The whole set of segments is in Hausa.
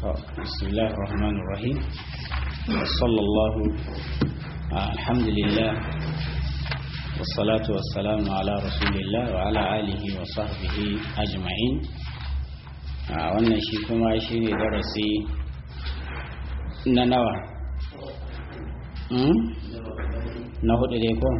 بسم الله الرحمن الرحيم وصلى الله الحمد لله والصلاة والسلام على رسول الله وعلى آله وصحبه أجمعين wannan shi kuma shi ne darasi na nawa na hudu dai ko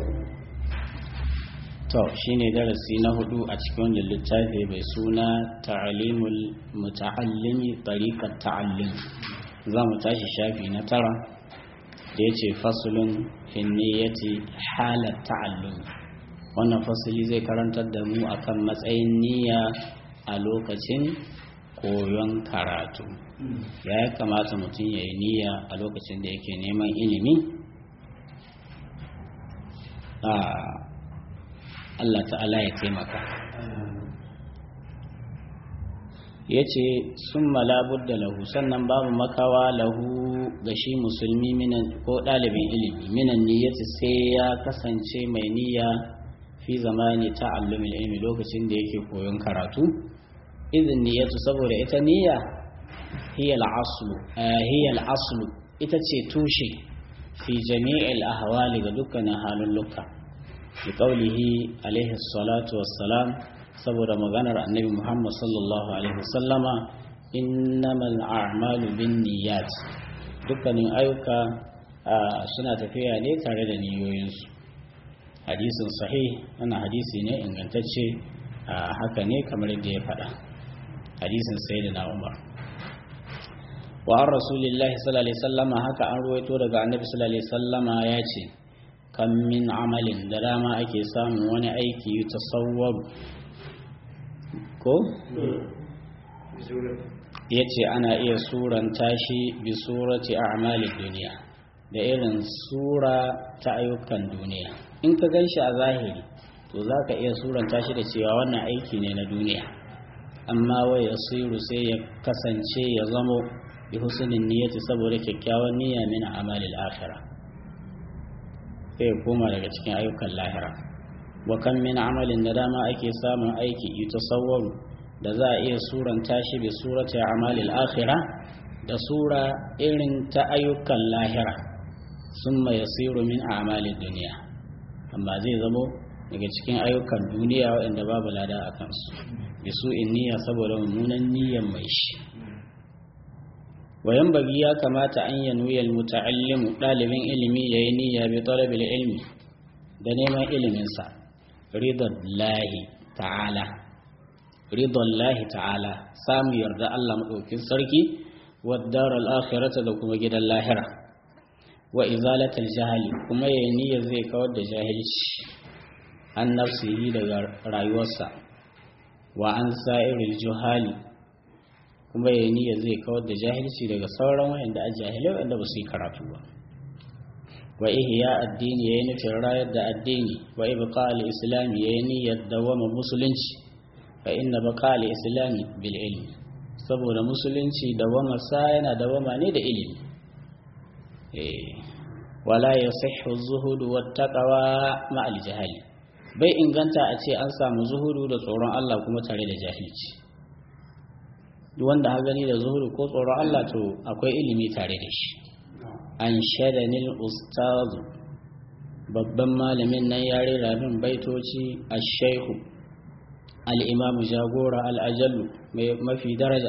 to shi ne darasi na hudu a cikin wanda littafi mai suna ta'alimul muta'allimi tariqat ta'allim za mu tashi shafi na tara da ya ce fasulun finniyati halar ta'allum wannan fasili zai karantar da mu akan matsayin niyya a lokacin koyon karatu ya kamata mutum ya yi niyya a lokacin da yake neman ilimi Allah ta'ala ya taimaka ya ce sun malabur da lahu sannan babu makawa lahu ga shi musulmi minan ko ɗalibin ilimi minan niyyati sai ya kasance mai niyya fi zamani ta'allumin ilimi lokacin da yake koyon karatu izin niyyatu saboda ita niyya hiya al-aslu ita ce tushe fi jami'il ahwali ga dukkanin halin lukka bi qawlihi alaihi salatu wassalam saboda maganar annabi Muhammad sallallahu alaihi wasallama innamal a'malu binniyat dukkanin ayyuka suna tafiya ne tare da niyoyinsu hadisin sahih wannan hadisi ne ingantacce haka ne kamar yadda ya faɗa hadisin sayyidina Umar wa an rasulillahi sallallahu alaihi wasallama haka an ruwaito daga annabi sallallahu alaihi wasallama ya ce kan min amalin da dama ake samun wani aiki tasawwaru ko? ya ce ana iya suranta shi bi surati a amalin duniya da irin sura ta ayyukan duniya in ka gan shi a zahiri to za ka iya suranta shi da cewa wannan aiki ne na duniya amma wai ya siru sai ya kasance ya zamo bi husnin niyyati saboda kyakkyawan niyya min amalil akhirah sai koma daga cikin ayyukan lahira wa kan min amalin da dama ake samun aiki yutasawwaru da za a iya suranta shi bi surati amalil akhirah da sura irin ta ayyukan lahira summa yasiru min amalid duniya amma zai zamo daga cikin ayyukan duniya waɗanda babu lada a kansu bi su in niyya saboda mummunan niyyan mai shi wayan bagi ya kamata an yi nuyar muta'allimu ɗalibin ilimi ya yi niyya bi talabil ilmi da neman iliminsa ridon lahi ta'ala ridon lahi ta'ala samu yarda Allah maɗaukin sarki waddar al'akhirata da kuma gidan lahira wa izalatal jahali kuma ya yi niyyar zai kawar da jahilci an nafsihi daga rayuwarsa wa an sa'iril juhali kuma ya niyya zai kawar da jahilci daga sauran wayanda a jahilai wanda ba su yi karatu ba wa ihya addini yayi nufin rayar da addini wa ibqa al-islam yayi niyyar dawama musulunci fa inna baqa al-islam bil ilmi saboda musulunci dawama sa yana dawama ne da ilimi eh wala yasihhu az-zuhud wat-taqwa ma al-jahali bai inganta a ce an samu zuhudu da tsoron Allah kuma tare da jahilci duk wanda ha gani da zuhuru ko tsoron Allah to akwai ilimi tare da shi an shadanil ustazu babban malamin nan ya rera min baitoci a shaihu al'imamu jagora al'ajallu mai mafi daraja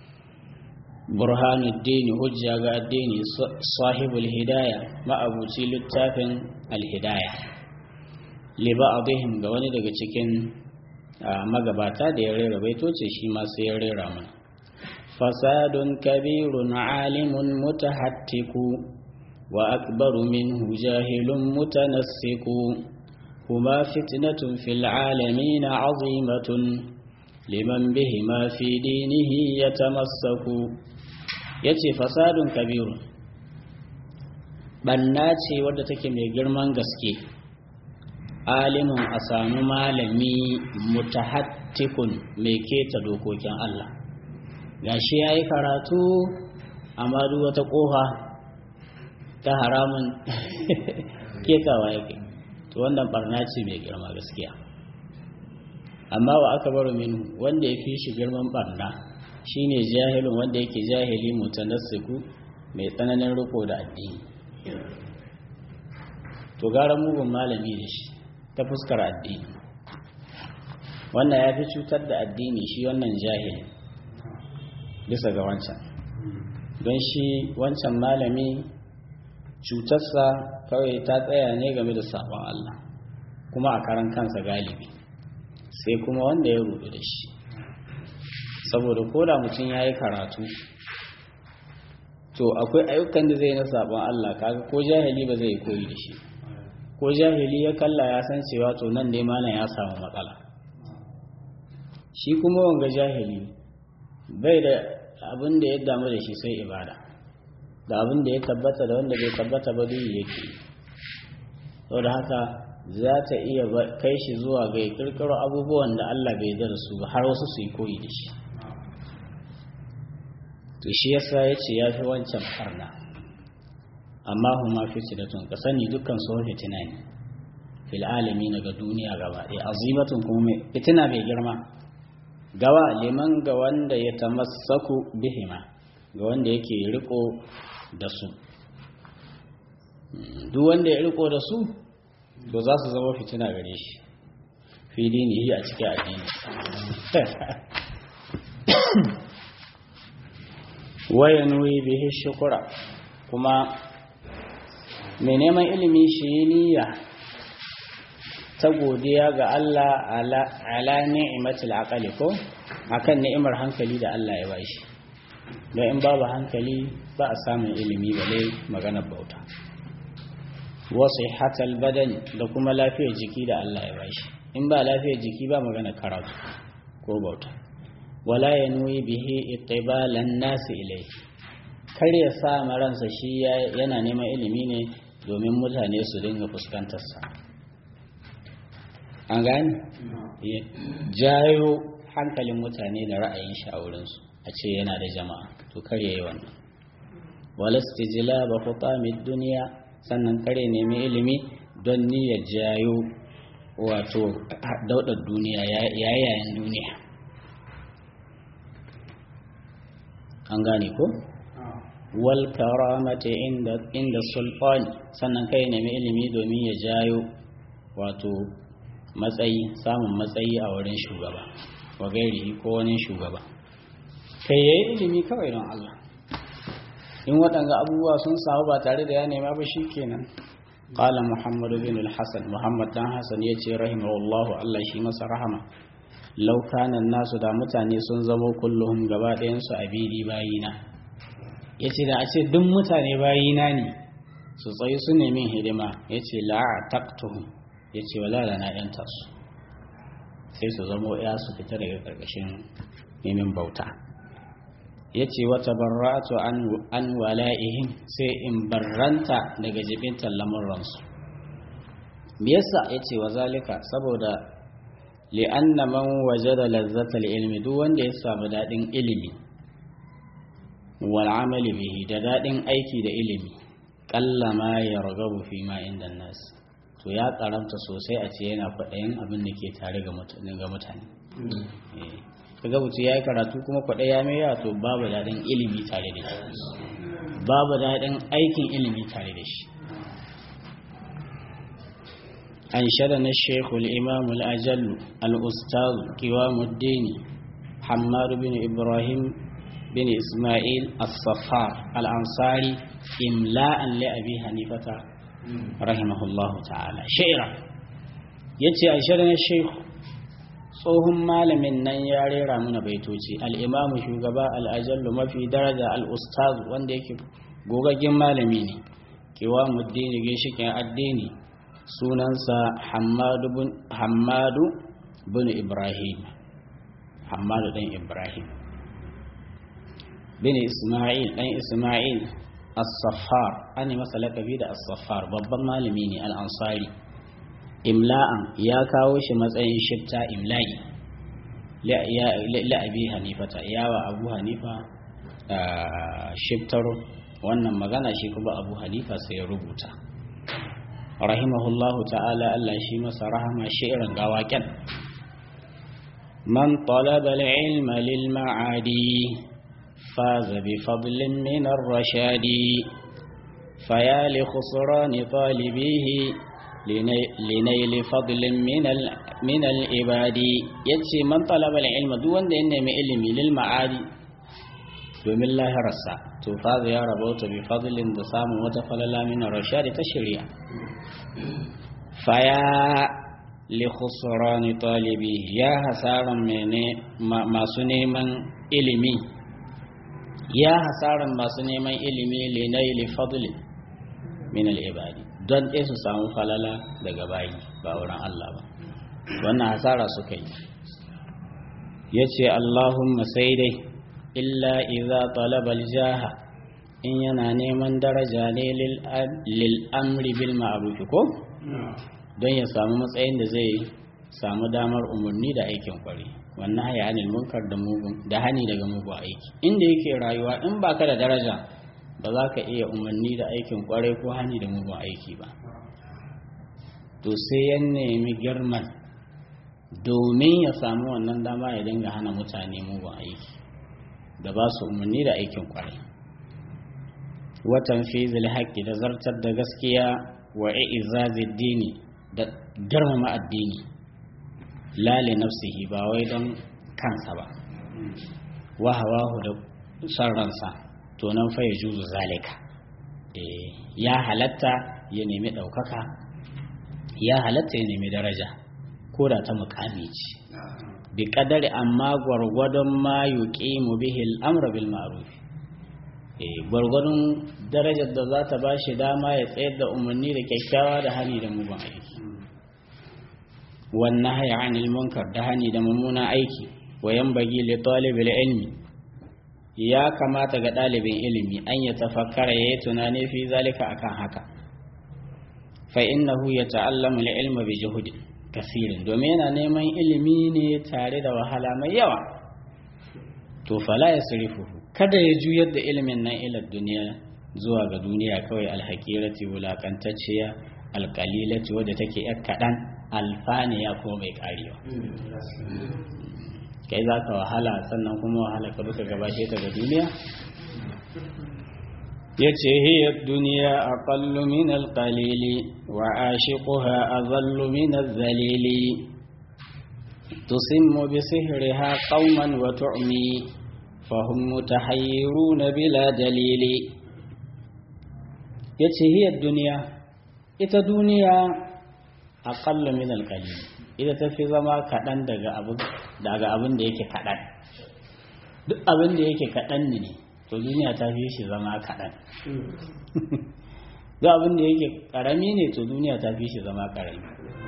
burhanuddini hujja ga addini sahibul hidaya ma'abuci littafin alhidaya liba abihim ga wani daga cikin magabata da ya rera baitoci shi ma sai ya rera mana فساد كبير عالم متحتك وأكبر منه جاهل متنسك هما فتنة في العالمين عظيمة لمن بهما في دينه يتمسك yace fasadun kabirun banna ce wadda take mai girman gaske alimin a samu malami mutahattikun mai keta dokokin Allah gashi ya yi karatu amma duk wata ƙofa ta haramun ketawa yake to wannan barna ce mai girma gaskiya amma wa aka baro min wanda ya fi shi girman barna shine jahilun wanda yake jahili mutanassiku mai tsananin riko da addini to gara mugun malami da shi ta fuskar addini wannan ya fi cutar da addini shi wannan jahili bisa ga wancan don shi wancan malami cutarsa kawai ta tsaya ne game da sabon Allah kuma a karan kansa galibi sai kuma wanda ya rudu da shi saboda koda mutum ya yi karatu to akwai ayyukan da zai na sabon Allah kaga ko jahili ba zai koyi da shi ko jahili ya kalla ya san cewa to nan dai malam ya samu matsala shi kuma wanga jahili bai da abin da ya damu da shi sai ibada da abin da ya tabbata da wanda bai tabbata ba duk yake saboda haka za ta iya kai shi zuwa ga kirkiro abubuwan da Allah bai da su ba har wasu su yi koyi da shi to shi yasa ya ce ya fi wancan farna amma huma fitilatun ka sani dukkan su fitina ne fil alami ga duniya gaba ɗaya azimatun kuma fitina mai girma gawa liman ga wanda ya tamassaku bihima ga wanda yake riko da su duk wanda ya riko da su to za su zama fitina gare shi fi dinihi a cikin addini waya nuyi bihi shukura kuma mai neman ilimi shi yi niyya ta godiya ga Allah ala ni'imatul aqali ko akan ni'imar hankali da Allah ya bashi don in babu hankali ba a samun ilimi bale maganar bauta wasu hatal badani da kuma lafiyar jiki da Allah ya bashi in ba lafiyar jiki ba magana karatu ko bauta wala ya nuyi bihi iqbalan nasi ilai kar ya sa maransa shi yana neman ilimi ne domin mutane su dinga fuskantar sa an gani jayo hankalin mutane da ra'ayin shi a wurinsu a ce yana da jama'a to kar ya yi wannan wala istijlaba khutamid duniya sannan kare nemi ilimi don niyyar jayo wato daudar duniya yayayen duniya an gane ko wal karamati inda inda sultani sannan kai nemi ilimi domin ya jayo wato matsayi samun matsayi a wurin shugaba wa gairi ko wani shugaba kai yayi ilimi kawai don Allah in waɗanga abubuwa sun samu ba tare da ya nema ba shi kenan qala muhammad bin al-hasan muhammad dan hasan yace rahimahullahu Allah shi masa rahama law kana nasu da mutane sun zama kulluhum gaba ɗayan su abidi bayina yace da a ce duk mutane bayina ne su tsayi su nemi hidima yace la taqtuhum yace wala la na yanta su sai su zamo ya su fita daga karkashin neman bauta ya ce wata barratu an wala'ihim sai in barranta daga jibintar lamuransu me yasa ya ce wa zalika saboda li'anna man waje da lazzatar ilmi duk wanda ya samu daɗin ilimi wal amali bihi da daɗin aiki da ilimi ƙalla ma ya ragabu fi ma inda nas to ya karamta sosai a ce yana kwaɗayin abin da ke tare ga mutane kaga mutum ya yi karatu kuma kwaɗai ya mai to babu daɗin ilimi tare da shi babu daɗin aikin ilimi tare da shi an shada na shekul imamul ajallu al'ustazu kiwamuddini hamadu bin ibrahim bin ismail as-safar al'ansari imla'an la'abi hanifata rahimahullahu ta'ala shaira ya ce an shada na shekul tsohon malamin nan ya rera mana baitoci al'imamu shugaba al'ajallu mafi daraja al'ustazu wanda yake gogaggen malami ne kewa muddini ginshikin addini sunansa hammadu bin ibrahim hammadu ɗan ibrahim bin ismail ɗan ismail as-saffar an yi masa lakabi da as-saffar babban malami ne al'ansari imla'an ya kawo shi matsayin shifta imla'i la'abi hanifata yawa abu hanifa shiftar wannan magana shi kuma abu hanifa sai ya rubuta rahimahullahu ta'ala Allah shi masa rahama shi'irin gawaken من طلب العلم للمعادي فاز بفضل من الرشاد فيا لخسران طالبيه لنيل فضل من من العباد yace man talaba ilma duk wanda ya nemi ilimi lil ma'adi domin lahirarsa to fa ya rabauta bi fadlin da samun wata falala min rashad ta shari'a faya li khusran talibi ya hasaran mene masu neman ilimi ya hasaran masu neman ilimi li naili fadlin min al ibadi don ɗaya su samu falala daga bayi ba wurin Allah ba wannan hasara suka yi ya ce Allahumma sai dai illa iza talabal jaha in yana neman daraja ne lil amri bil ma'ruf ko don ya samu matsayin da zai samu damar umarni da aikin kwari wannan haya anil munkar da mugun da hani daga mugun aiki inda yake rayuwa in baka da daraja ba za ka iya umarni da aikin kwarai ko hani da mugun aiki ba to sai ya nemi girman domin ya samu wannan dama ya dinga hana mutane mugun aiki da ba su umarni da aikin kwarai watan fizil haƙƙi da zartar da gaskiya wa i'izazid dini da girmama addini lale nafsihi ba wai don kansa ba wa hawahu da son ransa to nan fa ya juzu zalika ya halatta ya nemi ɗaukaka ya halatta ya nemi daraja ko da ta mukami ce bi kadari amma gwargwadon ma yuqimu bihi al-amra bil ma'ruf eh gwargwadon darajar da za ta ba shi dama ya tsayar da umarni da kyakkyawa da hani da mugun aiki wannan haya anil munkar da hani da mummunan aiki wa yanbaghi li talibil ilmi ya kamata ga ɗalibin ilimi an ya tafakkara ya yi tunani fi zalika akan haka fa innahu ya ta'allamu ilma bi juhudin kasirin domin yana neman ilimi ne tare da wahala mai yawa to fala ya surifu kada ya juyar da ilimin nan ila duniya zuwa ga duniya kawai alhakirati wulakantacciya alkalilati wadda take yar kaɗan alfaniya ko mai karewa kai za ka wahala sannan kuma wahala ka duka gabashe ta ga duniya ya ce hiyar duniya a ƙallu min alƙalili wa a shiƙuha a zallu min zalili tusimmu bi sihriha qauman wa tu'mi fahum mutahayyiruna bila dalili yace hiyar duniya ita duniya aqallu min alqalil ita tafi zama kaɗan daga abin daga abin da yake kaɗan duk abin da yake kaɗan ne to duniya ta fi shi zama kaɗan duk abin da yake ƙarami ne to duniya ta fi shi zama ƙarami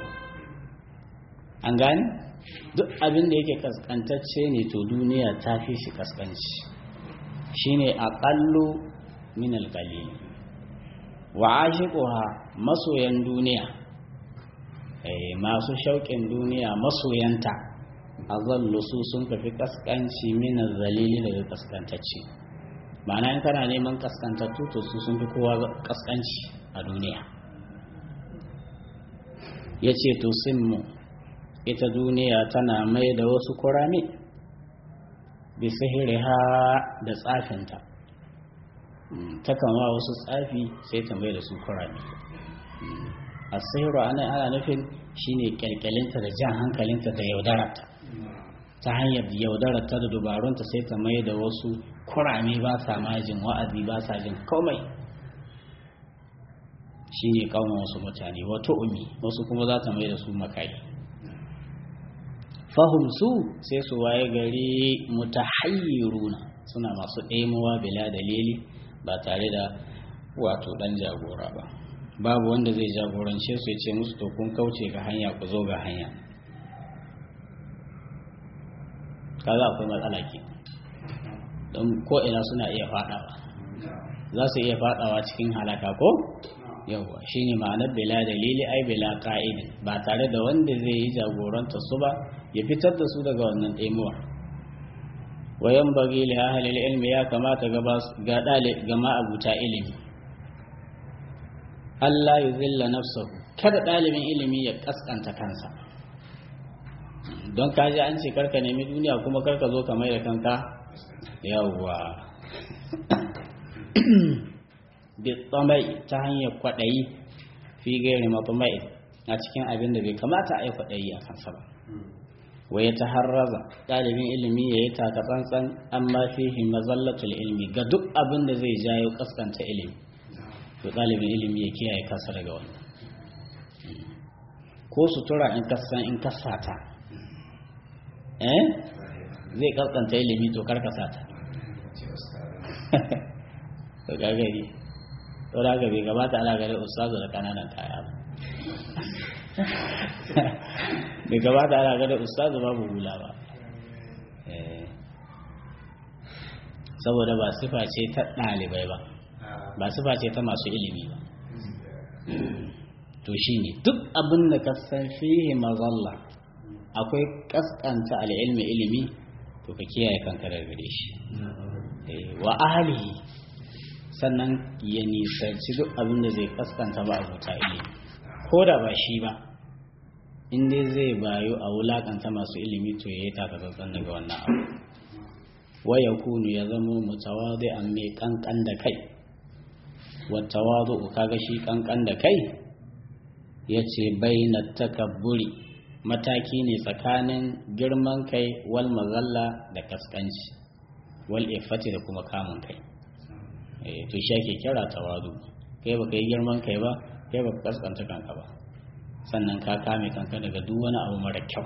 an gani duk abin da yake kaskantacce ne to duniya ta fi shi kaskanci shine aqallu min alqalil wa ashiquha masoyan duniya eh masu shauƙin duniya masoyanta azallu su sun kafi kaskanci min zalili daga kaskantacce ma'ana in kana neman kaskantattu to su sun fi kowa kaskanci a duniya yace to simmu ita duniya tana mai da wasu kurame bi sihiriha da tsafinta takan wa wasu tsafi sai ta mai da su kurame a sihiru ana ana nufin shine kyalkyalinta da jan hankalinta da yaudararta ta hanyar yaudararta da dubarunta sai ta mai da wasu kurame ba sa majin wa'azi ba sa jin komai shine kauna wasu mutane wato umi wasu kuma za ta mai da su makai fahim su sai su waye gari mutahayyiruna suna masu ɗaimuwa bila dalili ba tare da wato ɗan jagora ba babu wanda zai jagorance su ya ce musu to kun kauce ga hanya ku zo ga hanya kaza akwai matsala ke don ko ina suna iya faɗawa za su iya faɗawa cikin halaka ko yawwa shine ma'anar bila dalili ai bila ka'idin ba tare da wanda zai yi jagoranta su ba ya fitar da su daga wannan ɗaimuwa wayan bagi li ahlil ilmi ya kamata ga ɗali ga ma'abuta ilimi Allah ya zilla nafsahu kada ɗalibin ilimi ya kaskanta kansa don ka ji an ce karka nemi duniya kuma karka zo ka mai da kanka yawwa bi tsamai ta hanyar kwaɗayi fi gairi matsumai a cikin abin da bai kamata a yi kwaɗayi a kansa ba wai ta harraza ɗalibin ilimi ya yi taka tsantsan amma fihi mazallatul ilmi ga duk abin da zai jayo kaskanta ilimi to ɗalibin ilimi ya kiyaye kansa daga wannan ko sutura in kasan in kasata eh zai kaskanta ilimi to karkasa ta to gagari to da bai gabata ana gare ustazu da kananan kaya ba bai gabata ana gare ustazu babu hula ba saboda ba sifa ce ta ɗalibai ba ba sifa ce ta masu ilimi ba to shi ne duk abin da ka san fihi mazalla akwai kaskanta al'ilmi ilimi to ka kiyaye kanka daga gare shi wa ahlihi sannan ya nisanci duk abin da zai kaskanta ba abuta ilimi ko da ba shi ba in dai zai bayu a wulakanta masu ilimi to ya yi takatsantsan daga wannan abu waya kunu ya zama mutawadi an mai kankan da kai watawadu kaga shi kankan da kai ya ce baina takabburi mataki ne tsakanin girman kai wal mazalla da kaskanci wal ifati da kuma kamun kai to shi ake kira tawadu kai baka yi girman kai ba kai baka kaskanta kanka ba sannan ka kame kanka daga duk wani abu mara kyau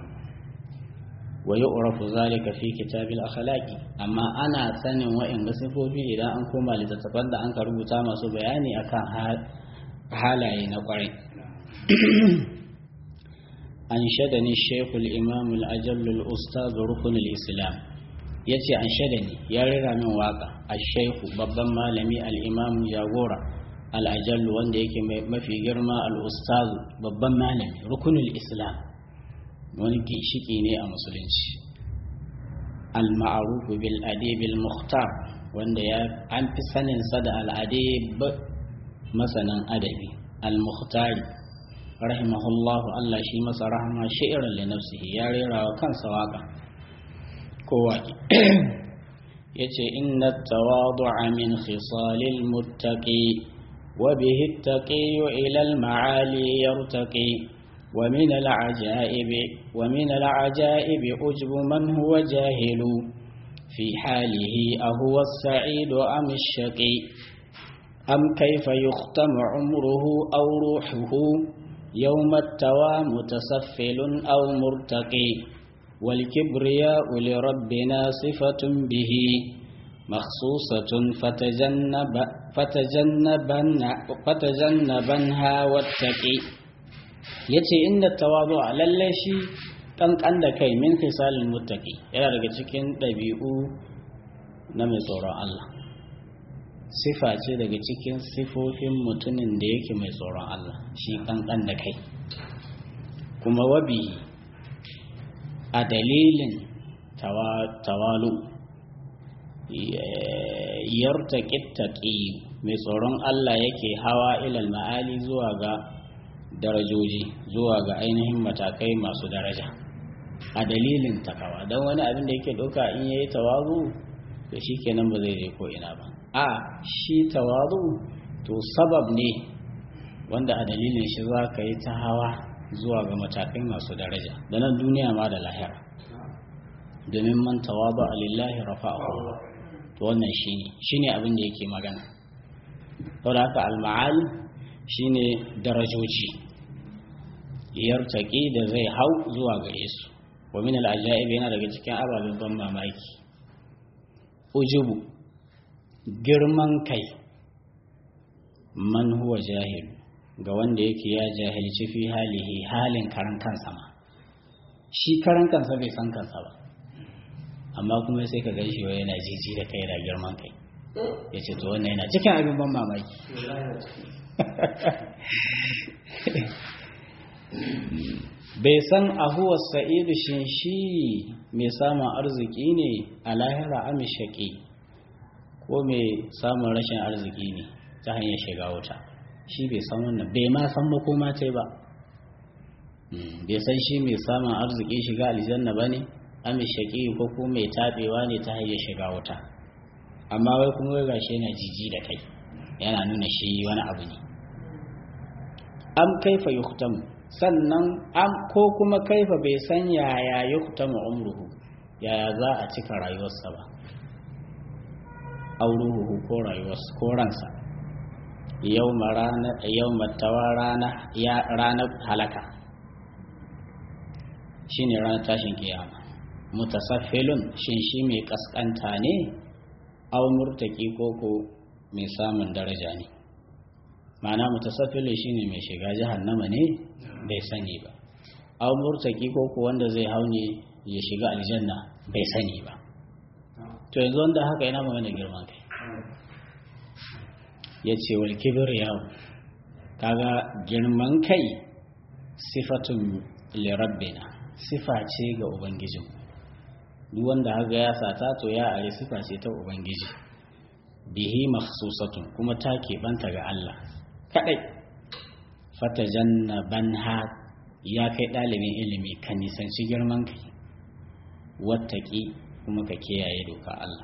wa yu'rafu zalika fi kitabil akhlaqi amma ana sanin wa'in sifofi idan an koma littattafan da an ka rubuta masu bayani akan halaye na kwarai an shadani shekul imam al-ajall al-ustaz rukun al-islam yace an shadani ya rira min waka ash-shaykh babban malami al-imam jagora al-ajall wanda yake mafi girma al-ustaz babban malami rukunul islam wani ginshiki ne a musulunci al-ma'ruf bil adib al-mukhtar wanda ya an fi sanin sa da al-adib masanan adabi al-mukhtari rahimahullah Allah shi masa rahama shi'ran li nafsihi ya rera wa kansa waka ko waki yace inna tawadu'a min khisalil muttaqi wa bihi at-taqi ila al-ma'ali yartaqi ومن العجائب ومن العجائب أجب من هو جاهل في حاله أهو السعيد أم الشقي أم كيف يختم عمره أو روحه يوم التوى متسفل أو مرتقي والكبرياء لربنا صفة به مخصوصة فتجنب فتجنبن فتجنبنها واتقي yace inda tawazu a lalle shi kankan da kai min khisalil muttaqi yana daga cikin ɗabi'u na mai tsoron Allah sifa ce daga cikin sifofin mutumin da yake mai tsoron Allah shi kankan da kai kuma wabi a dalilin tawalu yartaƙi taƙi mai tsoron Allah yake hawa ilal ma'ali zuwa ga darajoji zuwa ga ainihin matakai masu daraja a dalilin takawa don wani abin da yake ɗauka in yayi tawazu da shi kenan ba zai je ko ina ba a shi tawazu to sabab ne wanda a dalilin shi za ka yi ta hawa zuwa ga matakai masu daraja da nan duniya ma da lahira domin man tawaba lillahi rafa'ahu to wannan shine shine abin da yake magana saboda haka al-ma'ali shine darajoji yartaki da zai hau zuwa gare su wa min al-ajaib yana daga cikin ababen ban mamaki ujubu girman kai man huwa jahil ga wanda yake ya jahilci fi halihi halin karan kansa ma shi karan kansa bai san kansa ba amma kuma sai ka gaishe wa yana jiji da kai da girman kai ya ce to wannan yana cikin abin ban mamaki bai san ahuwar sa'idu shin shi mai samun arziki ne a lahira amishaki ko mai samun rashin arziki ne ta hanyar shiga wuta shi bai san wannan bai ma san makoma ce ba bai san shi mai samun arziki shiga aljanna ba ne ami shaƙi ko ko mai taɓewa ne ta hanyar shiga wuta amma wai kuma wai gashi yana jiji da kai yana nuna shi wani abu ne am kaifa yuhtam sannan am ko kuma kaifa bai san yaya yuhtam umruhu yaya za a cika rayuwarsa ba auruhu ko rayuwarsa ko ransa yau rana yau matawa rana ya ranar halaka shine ranar tashin kiyama mutasaffilun shin shi mai kaskanta ne aw murtaki koko mai samun daraja ne ma'ana mutasaffilun shine mai shiga jahannama ne bai sani ba aw murtaki koko wanda zai haune ya shiga aljanna bai sani ba to yanzu wanda haka yana magana girman kai ya ce wal kibir yawo kaga girman kai sifatun lirabbina sifa ce ga ubangijin duk wanda haka ya sata to ya are sifa ce ta ubangiji bihi makhsusatun kuma ta keɓanta ga Allah kadai fatajannabanha ya kai ɗalibin ilimi ka nisanci girman kai wattaki kuma ka kiyaye doka Allah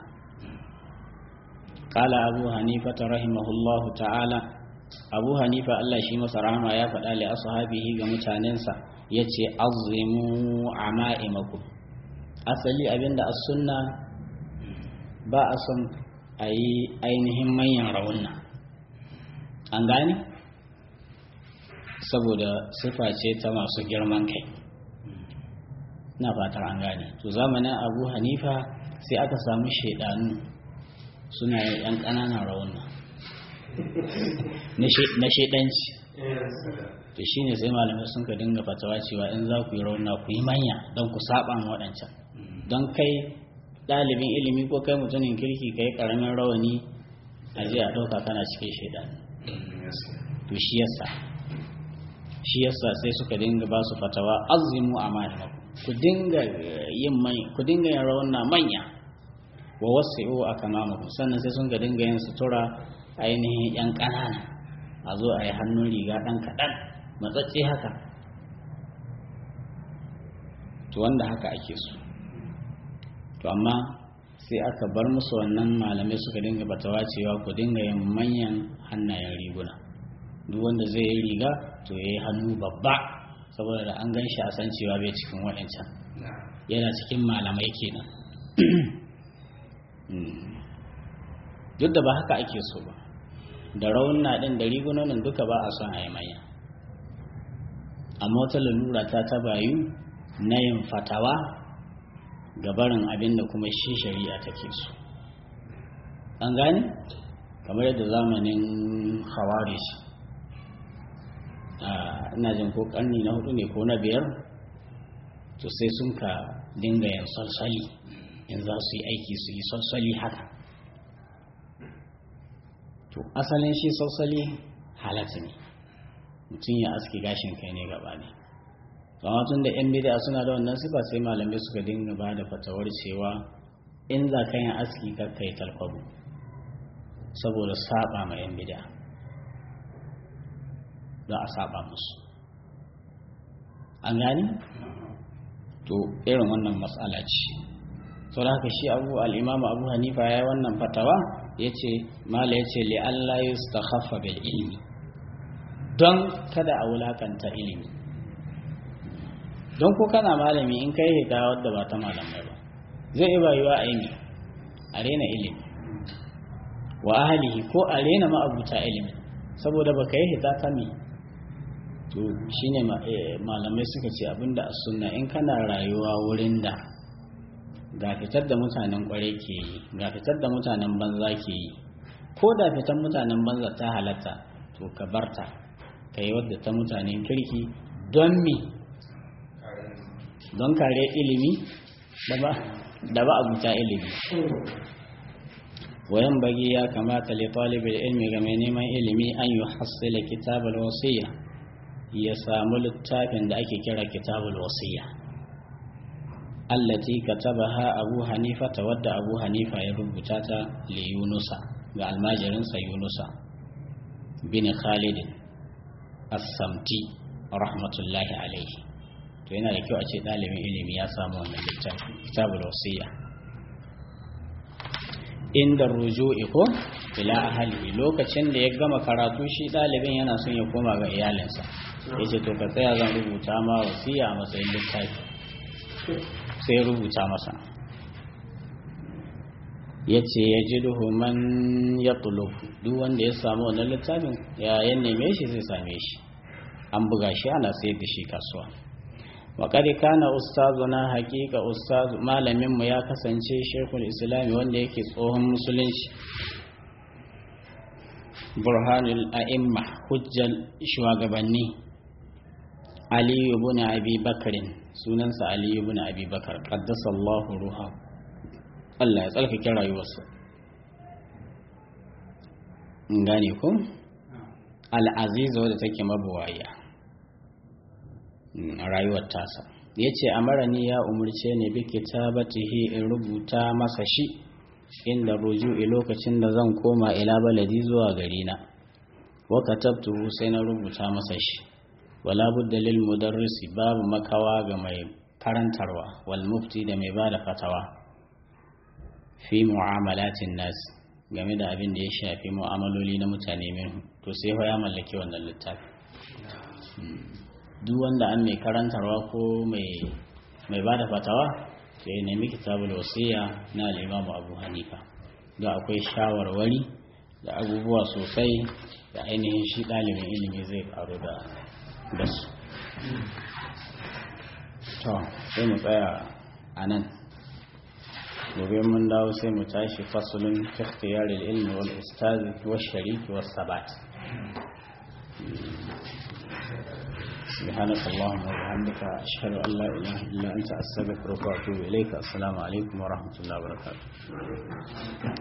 qala abu hanifa rahimahullahu ta'ala abu hanifa Allah shi masa rahama ya faɗa li ashabihi ga mutanensa yace azimu ama'imakum asali abinda as-sunna ba a son a yi ainihin manyan raunna an gane saboda sifa ce ta masu girman kai na fatar an gane to zamanin abu hanifa sai aka samu shaidanu suna yin yan ƙananan raunna na shaidanci to shine sai malamai sun ka dinga fatawa cewa in za ku yi raunna ku yi manya don ku saba waɗancan don kai ɗalibin ilimi ko kai mutumin kirki kai ƙaramin rawani a je a ɗauka kana cikin shaidan to shi yasa shi yasa sai suka dinga ba su fatawa azimu amana ku dinga yin mai ku dinga yin rawanna manya wa wasi'u akamamakum sannan sai sun ga dinga yin sutura ainihin yan ƙanana a zo a yi hannun riga ɗan kaɗan matsatse haka to wanda haka ake so to amma sai aka bar musu wannan malamai suka dinga batawa cewa ku dinga yin manyan hannayen riguna duk wanda zai yi riga to ya yi hannu babba saboda da an gan shi a san cewa bai cikin waɗancan yana cikin malamai kenan duk da ba haka ake so ba da raunna ɗin da rigunonin duka ba a son a yi manya amma wata lalura ta tabayu na yin fatawa gabarin abin da kuma shi shari'a take so an gane kamar yadda zamanin hawarish ina jin ko karni na hudu ne ko na biyar to sai sun ka dinga yin salsali in za su yi aiki su yi salsali haka to asalin shi salsali halatta ne mutum ya aski gashin kai ne gaba ne amma tun da yan bid'a suna da wannan sifa sai malamai suka dinga ba da fatawar cewa in za ka yin aski ka kai talkwabu saboda saba ma yan bid'a za a saba musu an gani to irin wannan matsala ce to da haka shi abu al'imamu abu hanifa ya yi wannan fatawa ya ce mala ya ce li'alla yi su bil ilmi don kada a wulakanta ilimi don ko kana malami in kai hita wadda ba ta malamai ba zai iya bayuwa a yi a rena ilimi wa ahalihi ko a rena ma'abuta ilimi saboda ba ka yi hita ta mi to shine malamai suka ce abinda a sunna in kana rayuwa wurin da ga fitar da mutanen kware ke yi ga fitar da mutanen banza ke yi ko da fitar mutanen banza ta halatta to ka barta ka yi wadda ta mutanen kirki don mi don kare ilimi da ba abuta ilimi wayan bagi ya kamata li talibul ilmi ga mai neman ilimi an yi hassila kitabul wasiya ya samu littafin da ake kira kitabul wasiya allati katabaha abu hanifa ta wadda abu hanifa ya rubuta ta li yunusa ga almajirinsa yunusa bin khalid as-samti rahmatullahi alaihi to yana da kyau a ce ɗalibin ilimi ya samu wannan littafi kitabul wasiya inda ruju'i ko ila ahli lokacin da ya gama karatu shi ɗalibin yana son ya koma ga iyalinsa ya ce to ka tsaya zan rubuta ma wasiya a matsayin littafi sai rubuta masa ya ce ya ji man ya duk wanda ya samu wannan littafin ya neme shi zai same shi an buga shi ana sayar da shi kasuwa waƙari kana ustazuna haƙiƙa ustazu malaminmu ya kasance shekul islami wanda yake tsohon musulunci burhanul a'imma hujjal shugabanni aliyu ibn abi bakarin sunansa aliyu ibn abi bakar qaddasa Allahu ruha Allah ya tsarkake rayuwarsa in gane ku al-aziz wadda take mabuwaya rayuwar tasa ya ce amarani ya umarce ne bi kitabatihi in rubuta masa shi inda ruju'i lokacin da zan koma ila baladi zuwa garina wa katabtuhu sai na rubuta masa shi wala budda lil mudarrisi babu makawa ga mai karantarwa wal mufti da mai bada fatawa fi mu'amalatin nas game da abin da ya shafi mu'amaloli na mutane minhu to sai ya mallaki wannan littafi duk wanda an mai karantarwa ko mai ba da fatawa sai nemi kitabul wasiya na al'imamu abu hanifa da akwai shawarwari da abubuwa sosai da ainihin shi ɗalibin ilimi zai karu da su to sai mu tsaya a nan gobe mun dawo sai mu tashi fasulun ikhtiyaril ilmi wal ustazi wa shariki was sabat سبحانك اللهم وبحمدك أشهد أن لا إله إلا أنت أستغفرك وأتوب إليك السلام عليكم ورحمة الله وبركاته